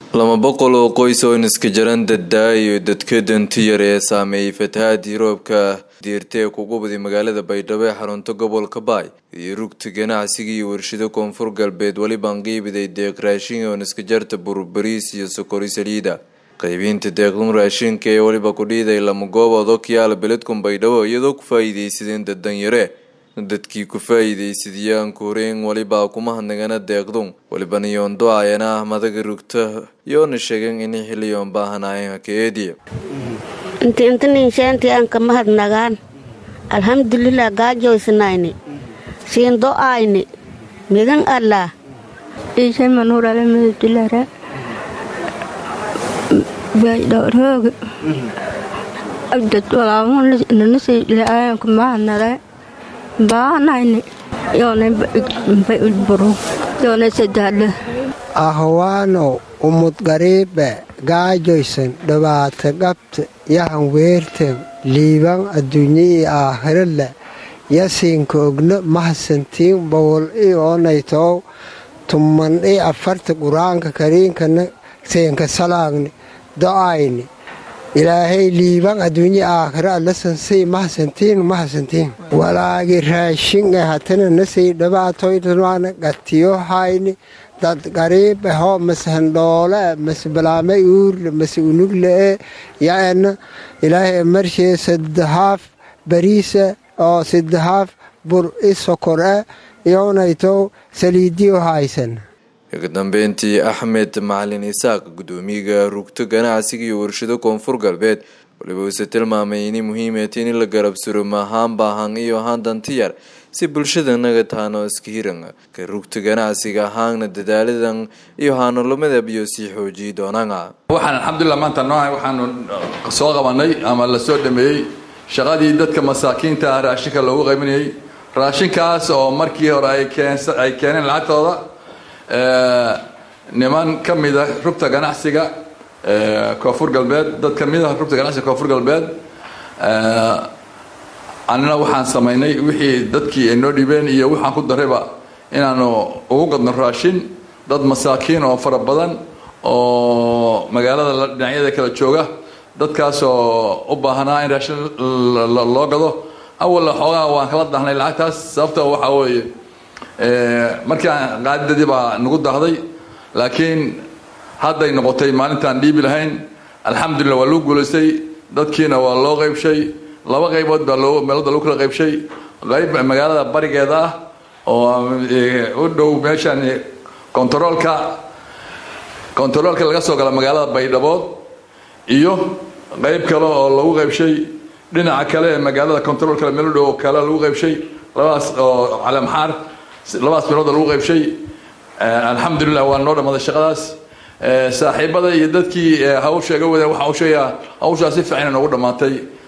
lama boqol oo qoys oo niska jaran daddaa iyo dadka danti yar ee saameeyey fatahaadii roobka diirta ee kugu baday magaalada baydhabo ee xarunta gobolka baay iyo rugta ganacsiga iyo warshado koonfur galbeed welibaan qiibiday deeq raashin oo niska jarta burbariis iyo sokori saliida qaybiinta deeqdun raashinka ee weliba kudhiiday lama goobood oo kiyaala beledkun baydhabo iyadoo ku faa-iideysadeen dadan yare dadkii ku faa-iideysadiyaan kuhoreyn welibaa kuma hadnagana deeqdun welibana yoondo ayana ah madaga rugta yoona sheegen inay xiliyoon baahanaayeen haka eediya inti intaninshaantii aan ka mahadnagaan alxamdulilah gaajoysnayni siindo ayni midan allah ciise manuurale midabdilare baydhowrooga dad walaamunanasi ilaayanku mahadnale baanayni yoonay buru yoonay sadaadle ahwaanow umud gariibe gaajoysan dhabaata gabta yahan weerten liiban adduunyai aakhirale yasiinka ogno mahadsantiin bowol i oonaytow tumman i afarta qur-aanka kariinkana seenka salaagni do-ayni ilaahay liiban adduunya aakhira alasansay mahadsantiin mahadsantiin walaagi raashin e hatana nasay dhabaatoytana gatiyo hayni dad gariibe ho mase handhoole mase balaame uurle mase unuglee yaena ilaahay marshee saddehaaf bariise oo saddehaaf bur i sokore iyoonaytow saliidiyo haysan ugu dambeyntii axmed macalin isaaq gudoomiyaga rugto ganacsiga iyo warshado koonfur galbeed waliba uuse tilmaamay inay muhiimeeta in la garabsuro maahaan baahan iyo ahaan dantiyar si bulshada naga taano iska hiran ka rugta ganacsiga ahaana dadaaladan iyo haanulamadab iyo sii xoojiyi doonaan waxaan alxamdulilah maanta noohay waxaanu soo qabanay ama la soo dhameeyey shaqadii dadka masaakiinta ah raashinka loogu qaybinayay raashinkaas oo markii hore ay keeneen lacagtooda niman ka mida rugta ganacsiga koonfur galbeed dad ka mid a rugta ganacsiga koonfur galbeed annina waxaan samaynay wixii dadkii ay noo dhibeen iyo waxaan ku darayba inaanu ugu gadno raashin dad masaakiin oo fara badan oo magaalada dhinacyada kala jooga dadkaas oo u baahanaa in raashin loo gado awalla xoogaa waan kala dahnay lacagtaas sababta waxaa weeye markii aan qaadidadii baa nagu dahday laakiin hadday noqotay maalintaan dhiibi lahayn alxamdulillah waa lagu guulaystay dadkiina waa loo qaybshay laba qaybood baa loo meelada lagu kala qaybshay qayb magaalada barigeeda ah oo u dhow meeshan kontaroolka kontaroolka laga soo gala magaalada baydhabood iyo qayb kale oo lagu qaybshay dhinaca kale ee magaalada kontaroolka meel u dhow kale lagu qaybshay labadaas oo calamxaar labadaas meelooda lagu qaybshay alxamdulilah waa noo dhammaaday shaqadaas saaxiibada iyo dadkii hawsha iga wadeen waxaan u sheegayaa hawshaas si fiican noogu dhammaatay